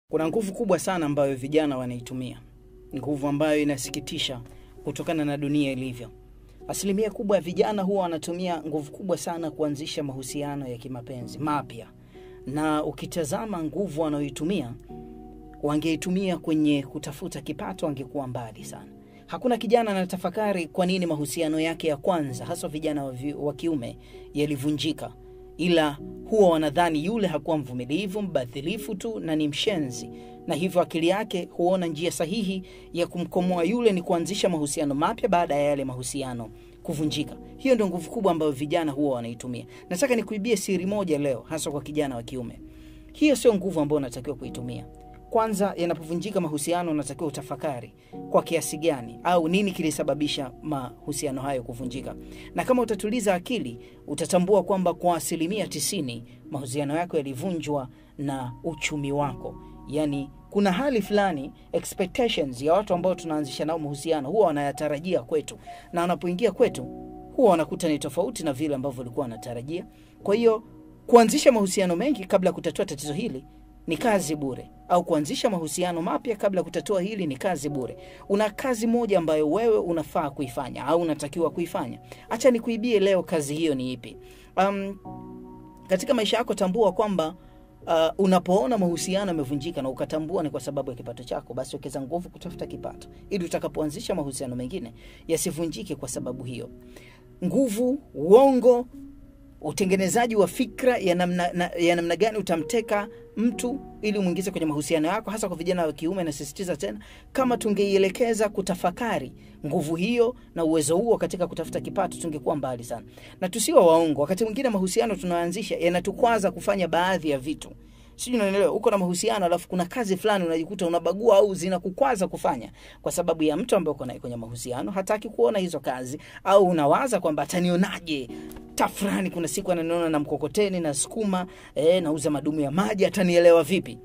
Kuna nguvu kubwa sana ambayo vijana wanaitumia, nguvu ambayo inasikitisha kutokana na dunia ilivyo. Asilimia kubwa ya vijana huwa wanatumia nguvu kubwa sana kuanzisha mahusiano ya kimapenzi mapya, na ukitazama nguvu wanayoitumia, wangeitumia kwenye kutafuta kipato, wangekuwa mbali sana. Hakuna kijana anatafakari kwa nini mahusiano yake ya kwanza, haswa vijana wa vi- wa kiume, yalivunjika ila huwa wanadhani yule hakuwa mvumilivu, mbadhilifu tu na ni mshenzi, na hivyo akili yake huona njia sahihi ya kumkomoa yule ni kuanzisha mahusiano mapya baada ya yale mahusiano kuvunjika. Hiyo ndio nguvu kubwa ambayo vijana huwa wanaitumia. Nataka nikuibie siri moja leo, hasa kwa kijana wa kiume. Hiyo sio nguvu ambayo unatakiwa kuitumia. Kwanza, yanapovunjika mahusiano, unatakiwa utafakari kwa kiasi gani au nini kilisababisha mahusiano hayo kuvunjika, na kama utatuliza akili utatambua kwamba kwa asilimia tisini mahusiano yako yalivunjwa na uchumi wako. Yani kuna hali fulani expectations ya watu ambao tunaanzisha nao mahusiano huwa wanayatarajia kwetu, na wanapoingia kwetu huwa wanakuta ni tofauti na vile ambavyo walikuwa wanatarajia. Kwa hiyo kuanzisha mahusiano mengi kabla ya kutatua tatizo hili ni kazi bure, au kuanzisha mahusiano mapya kabla ya kutatua hili ni kazi bure. Una kazi moja ambayo wewe unafaa kuifanya au unatakiwa kuifanya. Acha nikuibie leo kazi hiyo ni ipi? Um, katika maisha yako tambua kwamba uh, unapoona mahusiano yamevunjika na ukatambua ni kwa sababu ya kipato chako, basi wekeza nguvu kutafuta kipato ili utakapoanzisha mahusiano mengine yasivunjike kwa sababu hiyo. Nguvu, uongo, utengenezaji wa fikra ya namna, na, ya namna gani utamteka mtu ili umwingize kwenye mahusiano yako, hasa kwa vijana wa kiume. Nasisitiza tena, kama tungeielekeza kutafakari nguvu hiyo na uwezo huo katika kutafuta kipato, tungekuwa mbali sana. Na tusiwe waongo, wakati mwingine mahusiano tunayoanzisha yanatukwaza kufanya baadhi ya vitu sijui unaelewa. Uko na mahusiano alafu kuna kazi fulani unajikuta unabagua au zinakukwaza kufanya kwa sababu ya mtu ambaye uko naye kwenye mahusiano, hataki kuona hizo kazi, au unawaza kwamba atanionaje tafrani, kuna siku ananiona na mkokoteni na sukuma eh, nauza madumu ya maji, atanielewa vipi?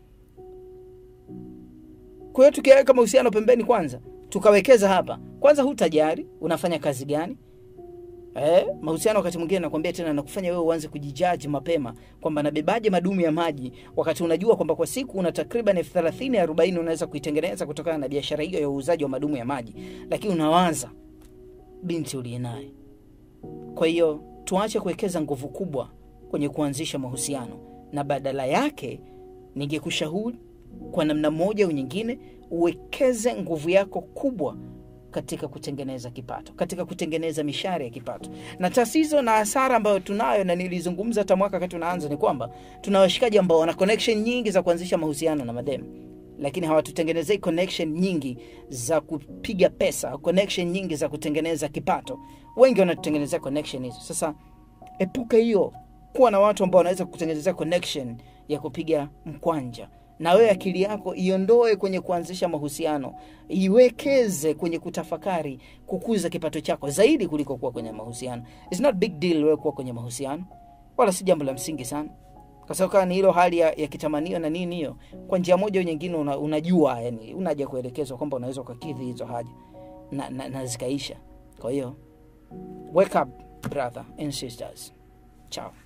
Kwa hiyo tukiweka mahusiano pembeni kwanza, tukawekeza hapa kwanza, hutajari unafanya kazi gani? Eh, mahusiano wakati mwingine nakwambia tena nakufanya wewe uanze kujijaji mapema kwamba nabebaje madumu ya maji wakati unajua kwamba kwa siku una takriban elfu thelathini arobaini unaweza kuitengeneza kutokana na biashara hiyo ya uuzaji wa madumu ya maji, lakini unawaza binti uliye naye. Kwa hiyo tuache kuwekeza nguvu kubwa kwenye kuanzisha mahusiano, na badala yake ningekushauri kwa namna moja au nyingine uwekeze nguvu yako kubwa katika kutengeneza kipato, katika kutengeneza mishahara ya kipato. Na tatizo na hasara ambayo tunayo, na nilizungumza hata mwaka wakati tunaanza, ni kwamba tuna washikaji ambao wana connection nyingi za kuanzisha mahusiano na mademu, lakini hawatutengenezei connection nyingi za kupiga pesa, connection nyingi za kutengeneza kipato. Wengi wanatutengenezea connection hizo. Sasa epuka hiyo, kuwa na watu ambao wanaweza kutengenezea connection ya kupiga mkwanja na wewe akili yako iondoe kwenye kuanzisha mahusiano, iwekeze kwenye kutafakari kukuza kipato chako zaidi kuliko kuwa kwenye mahusiano. It's not big deal wewe kuwa kwenye mahusiano, wala si jambo la msingi sana, kwa sababu kama ni hilo hali ya, ya kitamanio na nini, hiyo kwa njia moja au nyingine una, unajua yani, unaja kuelekezwa kwamba unaweza ukakidhi hizo haja na, na, na zikaisha. Kwa hiyo wake up brother and sisters, ciao.